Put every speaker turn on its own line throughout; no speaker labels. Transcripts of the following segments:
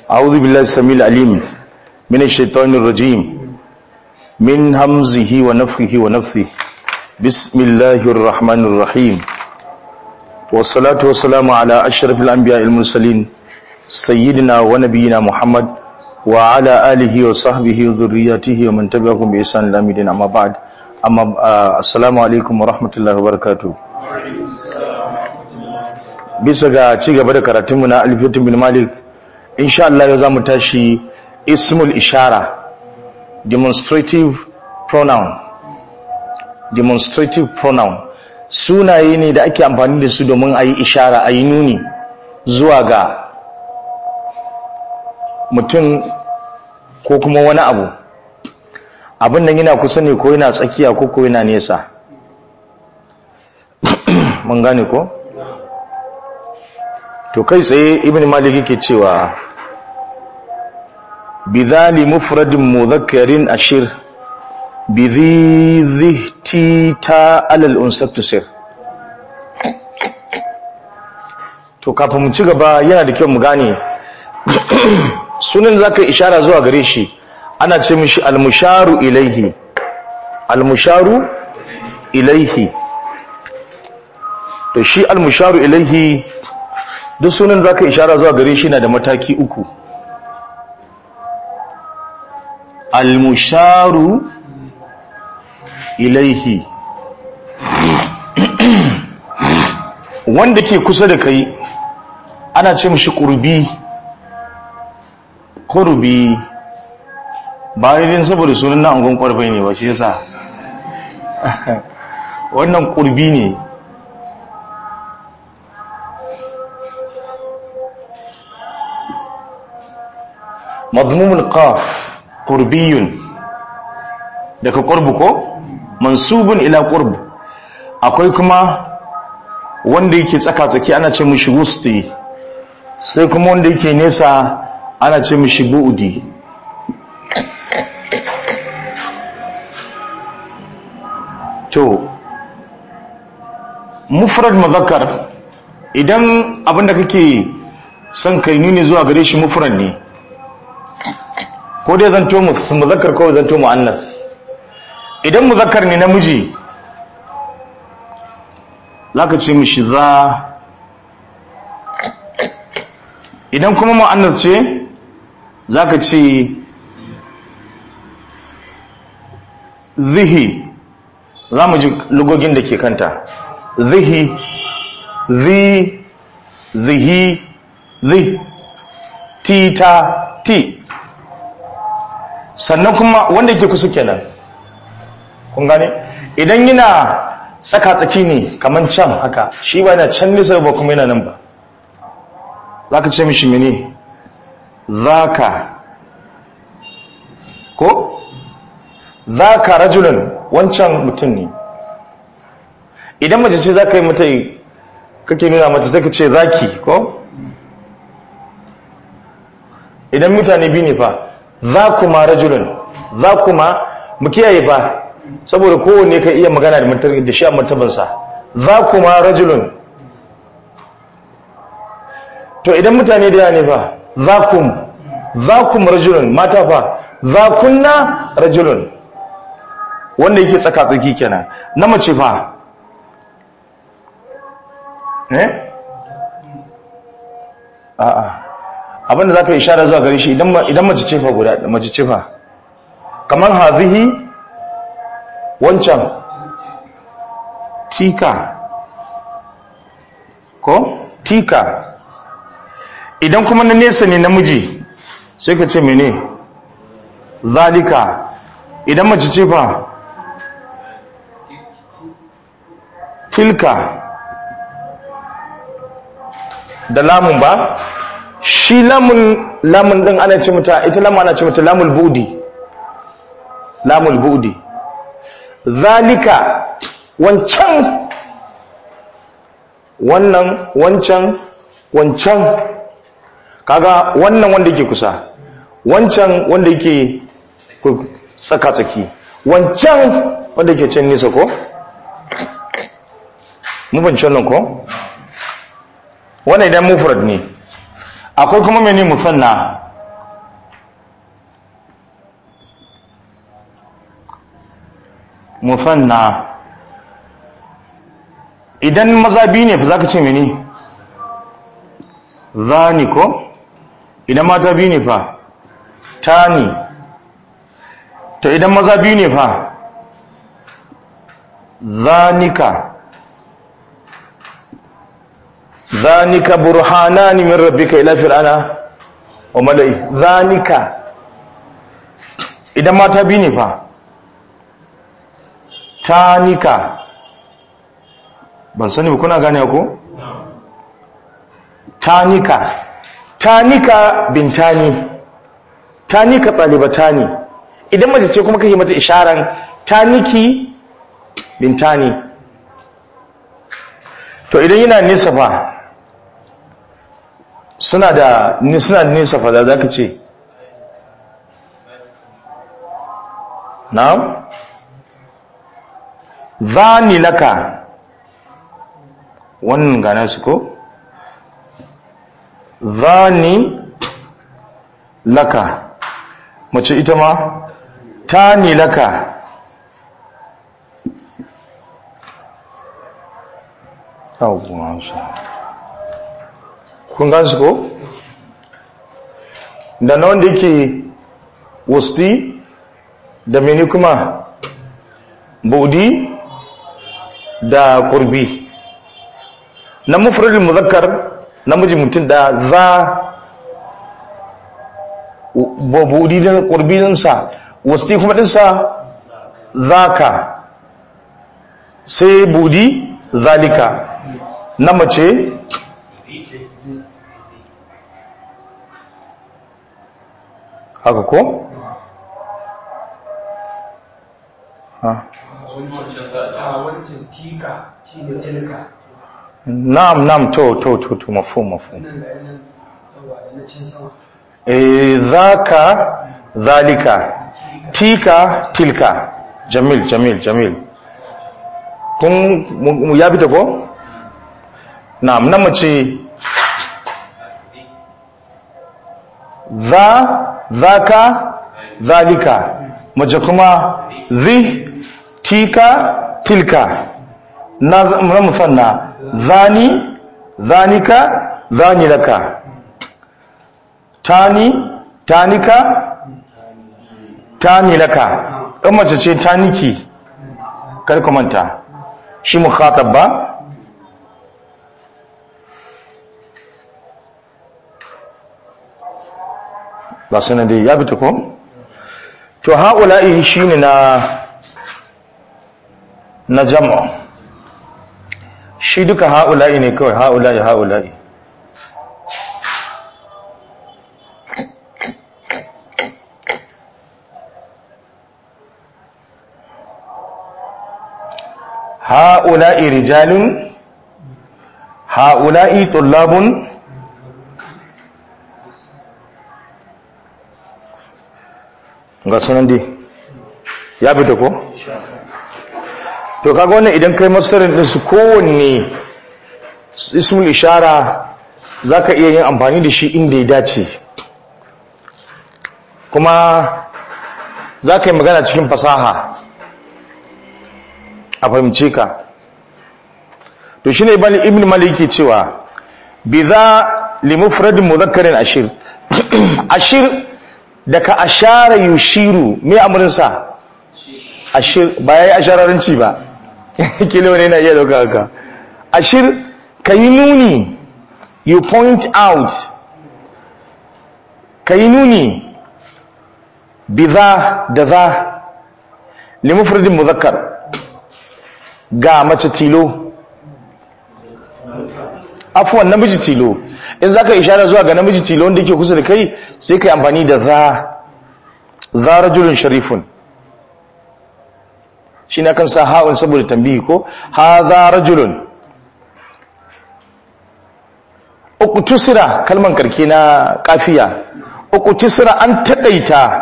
أعوذ بالله السميع العليم من الشيطان الرجيم من همزه ونفخه ونفثه بسم الله الرحمن الرحيم والصلاة والسلام على أشرف الأنبياء المرسلين سيدنا ونبينا محمد وعلى آله وصحبه وذرياته ومن تبعهم بإحسان إلى يوم الدين أما بعد أما آه السلام عليكم ورحمة الله وبركاته bisa ga ci gaba da karatunmu na alfiyatun bin malik insha Allah yau za mu tashi ismul ishara demonstrative pronoun demonstrative pronoun sunaye ne da ake amfani da su domin a yi ishara a yi nuni zuwa ga mutum ko kuma wani abu abin nan yana kusa ne ko yana tsakiya ko ko yana nesa mun gane ko? to kai tsaye ibn malik yake cewa bidhali mufradin mudhakkarin ashir bidhi ta alal unsaktusir to kafin mu ci gaba yana da kyau mu gane sunan zaka ishara zuwa gare shi ana ce mishi almusharu ilaihi almusharu ilaihi to shi almusharu ilaihi duk sunan za ka ishara zuwa gare shi na da mataki uku almusharu ilaihi wanda ke kusa da kai ana ce mashi ƙurbi ƙurbi bayan saboda sunan na angon ƙwarfai ne ba shi yasa wannan ƙurbi ne مضموم القاف قربي daga qurbu ko mansubun ila qurb akwai kuma wanda yake tsaka tsaki ana ce mishi wusti sai kuma wanda yake nesa ana ce mishi buudi to mufrad muzakkar idan abinda kake son kai nuni zuwa gare shi mufrad ne ko dai zanto muzakkar ko zanto mu'annas idan muzakkar ne namiji zaka ce mishi za idan kuma mu'annas ce zaka ce zihi za mu ji lugogin da ke kanta zihi zi zihi zi tita ti sannan kuma wanda yake kusa kenan kun gane idan yana tsaka tsaki ne kaman can haka shi ba yana can nisa ba kuma yana nan ba zaka ce mishi mene zaka ko zaka rajulun wancan mutum ne idan mace ce zaka yi mata kake nuna mata sai ka ce zaki ko idan mutane biyu ne fa za kuma rajulun za kuma mu kiyaye ba saboda kowanne ka iya magana da da shi a martabansa za kuma rajulun to idan mutane da ne fa za kum za kum rajulun mata fa za kunna rajulun wanda yake tsaka tsaki kenan na mace fa eh a'a abinda za ka yi shara zuwa gare shi idan mace cefa guda mace cefa kamar hazihi wancan tika ko tika idan kuma na nesa ne namiji sai ka ce mene zalika idan mace cefa tilka da lamun ba shi lamun lamun din ana ce mata ita lamun ana ce mata lamul budi lamul budi zalika wancan wannan wancan wancan kaga wannan wanda yake kusa wancan wanda yake tsaka tsaki wancan wanda yake can nisa ko mun fahimci wannan ko wannan idan mufrad ne akwai kuma mene musanna musanna idan maza biyu ne fa za ka ce mene zani ko idan mata biyu ne fa tani to idan maza biyu ne fa zanika zanika burhanani min rabbika ila fir'ana wa mala'i zanika idan mata biyu ne fa tanika ban sani ba kuna gane ko tanika tanika bintani tanika talibatani idan mace ce kuma kake mata isharan taniki bintani to idan yana nesa fa suna da suna da nesa fa da zaka ce na'am zani laka wannan gane su ko zani laka mace ita ma tani laka kun gan su ko da na wanda yake wusti da mini kuma budi da kurbi na mufradin muzakkar namiji mutum da za budi da kurbi dinsa wusti kuma dinsa zaka sai budi zalika na mace haka ko? ha
wancan tika shi ne tilka
na'am na'am to to to to mafu mafu
nan ga yanan yawa da na cin sama
eh zaka zalika tika tilka jamil jamil jamil kun mu- mu ya fita ko na'am na mace za zaka zalika mace kuma zi tika tilka na na musanna zani zanika zani laka tani tanika tani laka ɗan mace ce taniki kar ka manta shi mukhatab ba ba sanar da ya fita ko to haula'i shine na na jam'a shi duka haula'i ne kawai haula'i haula'i haula'i rijalun haula'i tullabun ga sunan dai ya fita ko? to kaga wannan idan kai masarin ɗinsu kowanne ismul ishara za ka iya yin amfani da shi inda ya dace kuma za ka yi magana cikin fasaha a fahimce ka to shi ne ibn maliki cewa bi za limufradin muzakkarin ashir ashir daga ashara yushiru me amurinsa ashir ba ya yi ashararanci ba kilo ne na iya dauka haka ashir ka yi nuni you point out ka yi nuni bi za da za limufradin muzakkar ga mace tilo afuwan namiji tilo in za ka ishara zuwa ga namiji tilo wanda yake kusa da kai sai ka yi amfani da za za rajulun sharifun shi na kan sa ha'un saboda tambihi ko ha za rajulun uku tusira kalman karke na kafiya uku tusira an taɗaita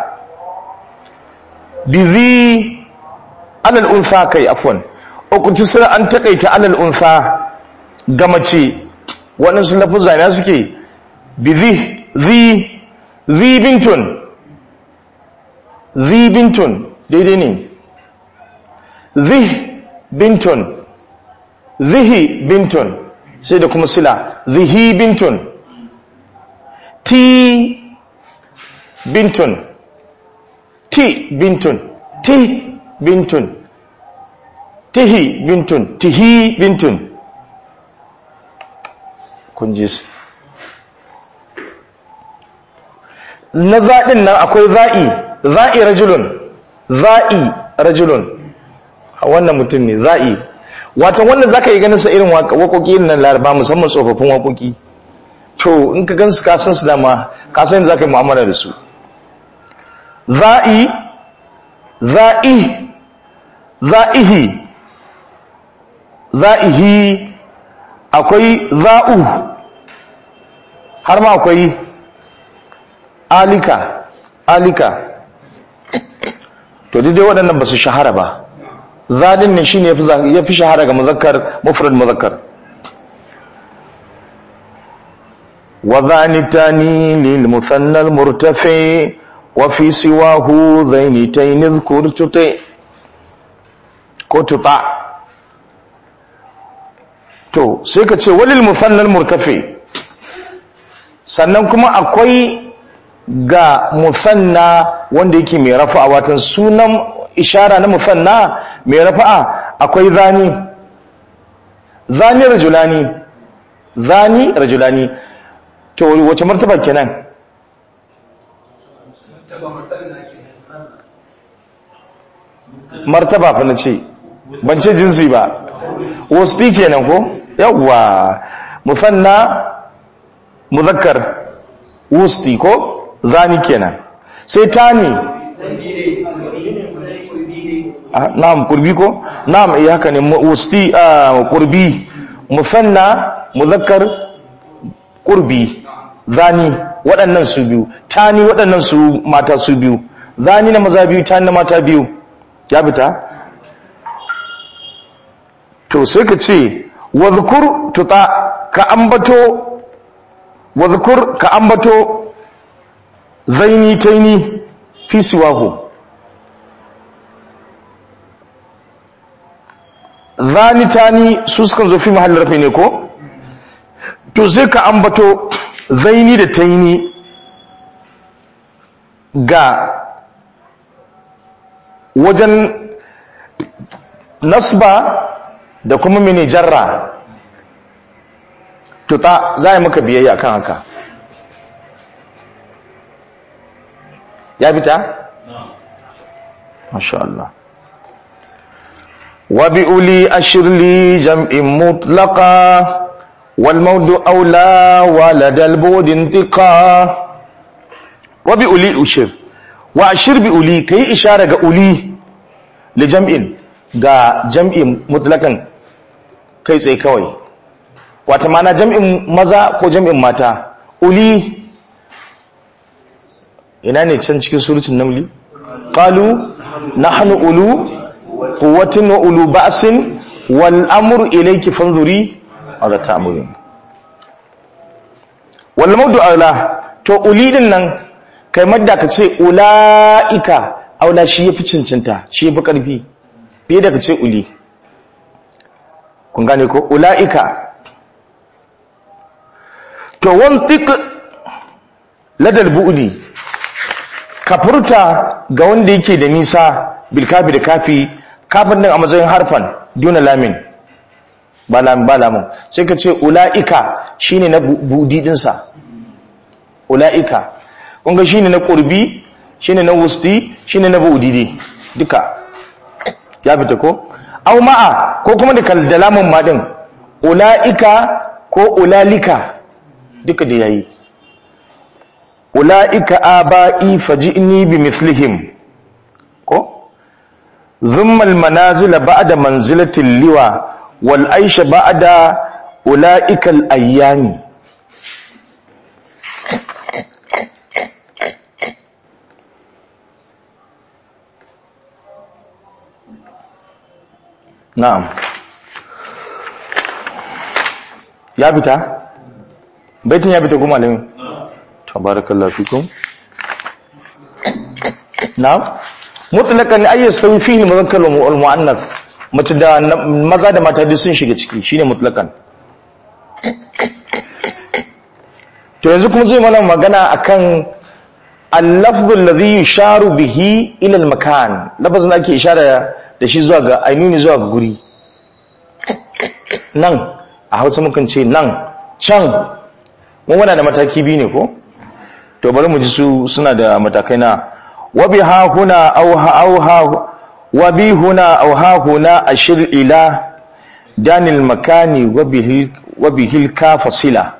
bizi alal unsa kai afwan uku tusira an taƙaita alal unsa ga mace waɗansu lafuzza na suke bizi zi zi bintun zi bintun daidai ne zih bintun zihi bintun sai da kuma sila zihi bintun ti bintun ti bintun ti bintun tihi bintun tihi bintun kun ji su na zaɗin nan akwai za'i za'i rajulun za'i rajulun wannan mutum ne za'i wato wannan zaka yi ganin sa irin waƙoƙi irin nan laraba musamman tsofaffin waƙoƙi to in ka gansu ka san su dama ka san zaka yi mu'amala da su za'i za'i za'ihi za'ihi akwai za'u har ma akwai alika alika to dai waɗannan ba su shahara ba zadin ne shine ya fi shahara ga muzakkar mufrad muzakkar wa zanitani lil musanna al murtafi wa fi siwahu zainitayn dhkur tuti ko tuta to sai ka ce walil musanna al murtafi sannan kuma akwai ga musanna wanda yake mai rafa'a watan sunan ishara na musanna mai rafa'a akwai zani zani rajulani zani rajulani to wace martaba kenan martaba fa nace ban ce jinsi ba wasfi kenan ko yawwa musanna muzakkar wusti ko zani kenan sai tani na'am kurbi ko na'am eh haka ne wusti kurbi musanna muzakkar kurbi zani waɗannan su biyu tani waɗannan su mata su biyu zani na maza biyu tani na mata biyu ya fita to sai ka ce wadhkur tuta ka ambato wadhkur ka ambato zaini taini fi siwahu zani tani su sukan zo fi mahallin rafi ne ko to sai ka ambato zaini da taini ga wajen nasba da kuma mini jarra tuta za a maka biyayya kan haka ya fita? masha Allah wa bi uli ashirli jam'in mutlaka wal maudu aula waladal budin tika wa bi uli ushir wa ashir bi uli kai ishara ga uli li jam'in ga jam'in mutlakan kai tsaye kawai wata mana jam'in maza ko jam'in mata uli ina ne can cikin surutun namli qalu nahnu ulu quwwatin wa ulu ba'sin wal amru ilayki fanzuri madha ta'murun wal mawdu ala to uli din nan kai madda ka ce ulaika aula shi yafi cincinta shi yafi karfi fiye da ka ce uli kun gane ko ulaika to wantik ladal bu'di ka furta ga wanda yake da nisa bilkafi da kafi kafin din a matsayin harfan duna lamin ba lamin ba lamin sai ka ce ula'ika shine na budi dinsa ula'ika kunga shine na qurbi shine na wusti shine na budi duka ya fita ko au ma'a ko kuma da kaldalamin ma din ula'ika ko ulalika duka da yayi ula'ika aba'i faji'ni bi mithlihim ko thumma almanazil ba'da manzilati liwa wal aisha ba'da ula'ika al-ayyami na'am ya bita baitin ya bita kuma malamin tabarakallahu fikum na'am mutlaqan ay yastawi fihi al-mudhakkar wal mu'annath mace da maza da mata duk sun shiga ciki shine mutlaqan to yanzu kuma zai mana magana akan al-lafdhu alladhi yusharu bihi ila al-makan lafazin ake ishara da shi zuwa ga ainuni zuwa ga guri nan a Hausa mukan ce nan can mun wana da mataki biyu ne ko to bari mu ji su suna da matakai na wabi ha huna aw ha aw ha wabi huna aw ha huna ashir ila danil makani wabihi wabihi ka fasila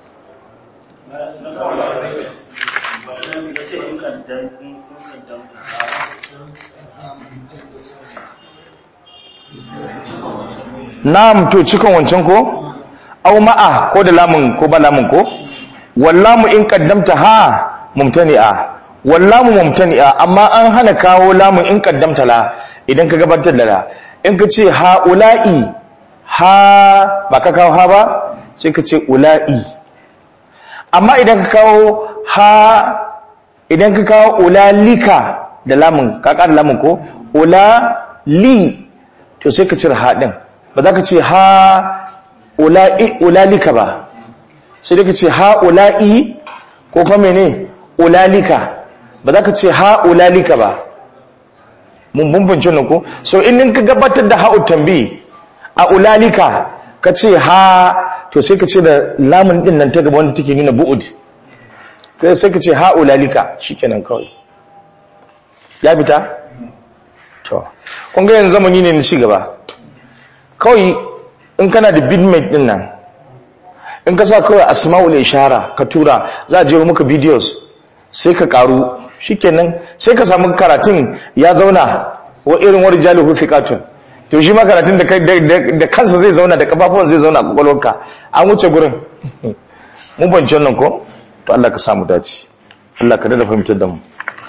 Na'am to cikin wancan ko au ma'a ko da lamun ko ba lamun ko wallamu in qaddamta ha mumtani'a wallamu mumtani'a amma an hana kawo lamun in qaddamta la idan ka gabatar da la in ka ce ha ula'i ha ba ka kawo ha ba sai ka ce ula'i amma idan ka kawo ha idan ka kawo ulalika da lamun ka ƙara lamun ko ulali to sai ka cire ha din ba za ka ce ha ulalika ba sai da ka ce ha ula'i ko kuma mene ulalika ba za ka ce ha ulalika ba mun bambance nan ko so in ka gabatar da ha'u tambi a ulalika ka ce ha to sai ka ce da lamun din nan ta gaba wanda take nuna bu'ud sai ka ce ha ulalika shikenan kawai ya fita to kun ga yanzu zamani ne na ci gaba kawai in kana da bidmate din nan in ka sa kawai asma'ul ishara ka tura za a je maka videos sai ka karu shikenan sai ka samu karatun ya zauna wa irin wani jalihu thiqatun to shi ma karatun da kansa zai zauna da kafafuwan zai zauna a kwakwalwarka an wuce gurin mun bance nan ko to Allah ka samu dace Allah ka dada fahimtar da mu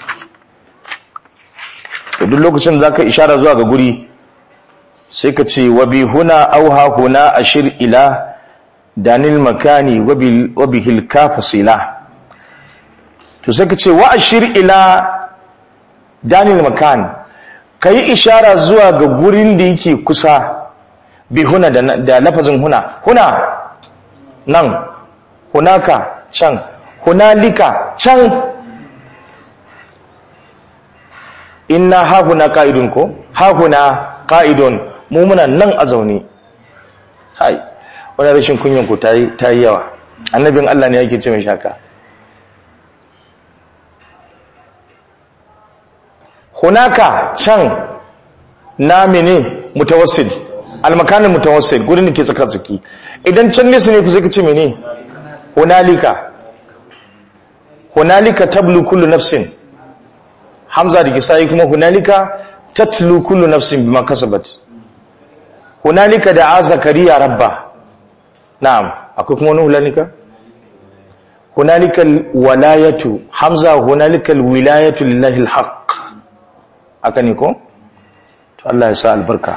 to duk lokacin da zaka ishara zuwa ga guri sai ka ce wa bi huna auha huna ashir ila danil makani wa bihil kafasila to sai ka ce wa ashir ila danil makan ka yi ishara zuwa ga gurin da yake kusa bi huna da lafazin huna huna nan hunaka can hunalika can inna hahuna ka'idun ko hahuna ka'idun mu muna nan a zaune hai wani rashin kunyan ku ta yi yawa annabin Allah ne yake ce mai shaka hunaka can na mene mutawassil almakanin mutawassil gudun da ke tsaka tsaki idan can nesa ne ku sai ka ce mene hunalika hunalika tablu kullu nafsin hamza da kisayi kuma hunalika tatlu kullu nafsin bima kasabat hunalika da zakariya rabba na'am akwai kuma wani hunalika hunalika walayatu hamza hunalika wilayatu lillahi alhaq aka ne ko to Allah ya sa albarka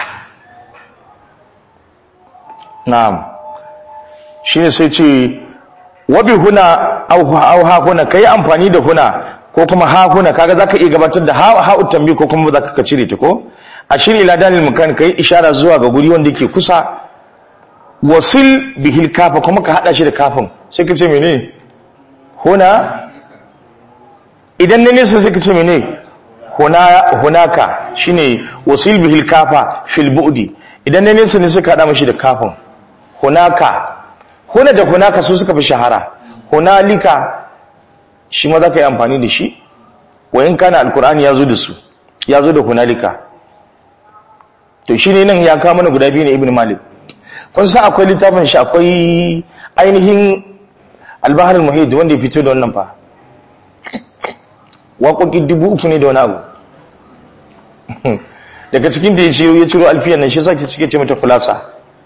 na'am shine sai ce wabi huna au ha huna kai amfani da huna ko kuma ha huna kaga zaka iya gabatar da ha ha utambi ko kuma zaka ka cire ta ko ashir ila dalil makan kai ishara zuwa ga guri wanda yake kusa wasil bihil kafa kuma ka hada shi da kafin sai ka ce mene huna idan ne nesa sai ka ce mene huna hunaka shine wasil bihil kafa fil bu'di idan ne nesa ne sai ka hada mashi da kafin hunaka huna da hunaka su suka fi shahara hunalika shi ma za ka yi amfani da shi wa in kana alkur'ani ya zo da su ya zo da hunalika to shi ne nan ya kawo mana guda biyu ne ibn malik kun san akwai littafin shi akwai ainihin albahar muhid wanda ya fito da wannan fa waƙoƙi dubu uku ne da wani abu daga cikin da ya ciro alfiyan nan shi sa cike ce mata kulasa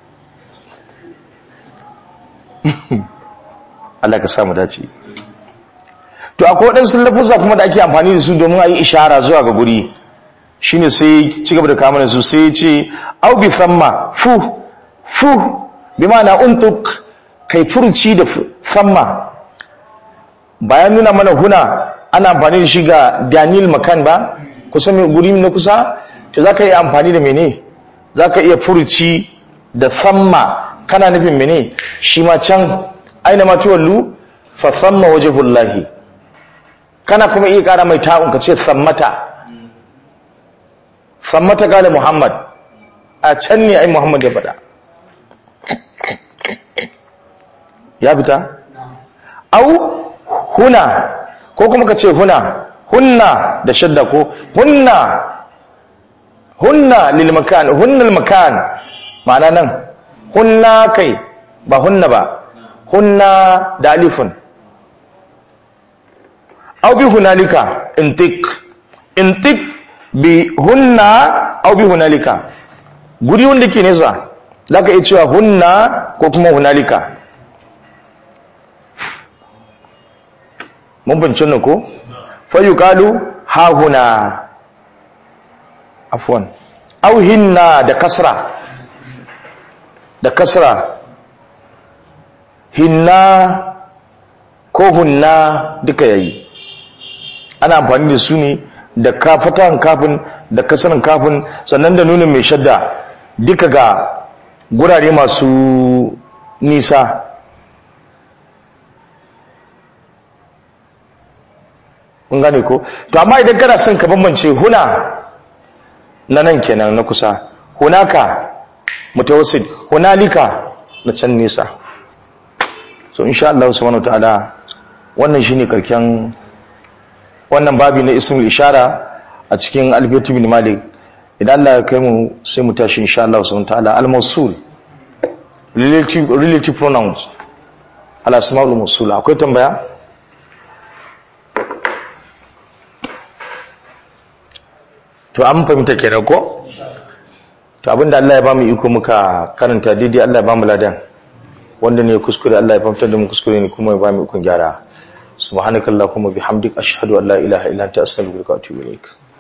Allah ka samu dace to akwai waɗansu lafuza kuma da ake amfani da su domin a yi ishara zuwa ga guri shine sai ci gaba da kama su sai ce au bi famma fu fu bi ma'ana untuk kai furuci da famma bayan nuna mana huna ana amfani da shi ga daniel makan ba kusa mai guri na kusa to za ka iya amfani da mene za ka iya furuci da samma kana nufin mene shi ma can aina ma tuwallu fa samma wajhullahi kana kuma iya kara mai ta'un ka ce sammata sammata gane muhammad a can ne ai muhammad ya faɗa ya fita au huna ko kuma ka ce huna hunna da shadda ko hunna hunna lil makan hunnal makan ma'ana nan hunna kai ba hunna ba hunna da alifun au bi hunalika intik intik bi hunna au bi hunalika guri wanda ke nesa zaka iya cewa hunna ko kuma hunalika mun bincin nan ko fayuqalu ha huna afwan au hinna da kasra da kasra hinna ko hunna duka yayi ana amfani da su ne da kafatan kafin da kasarin kafin sannan da nunin mai shadda duka ga gurare masu nisa kun gane ko to amma idan kana son ka bambance huna na nan kenan na kusa hunaka mutawassit hunalika na can nisa so insha Allah subhanahu wataala wannan shine karken wannan babi na ismul ishara a cikin alfiyatu bin malik idan Allah ya kai mu sai mu tashi insha Allah subhanahu wataala al-mawsul relative relative pronouns al asmaul mawsul akwai tambaya to an fahimta kenan ko to abinda Allah ya ba mu iko muka karanta daidai Allah ya ba mu ladan wanda ne kuskure Allah ya fahimtar da mu kuskure ne kuma ya ba mu ikon gyara subhanakallahumma bihamdika ashhadu an la ilaha illa anta astaghfiruka wa atubu ilaik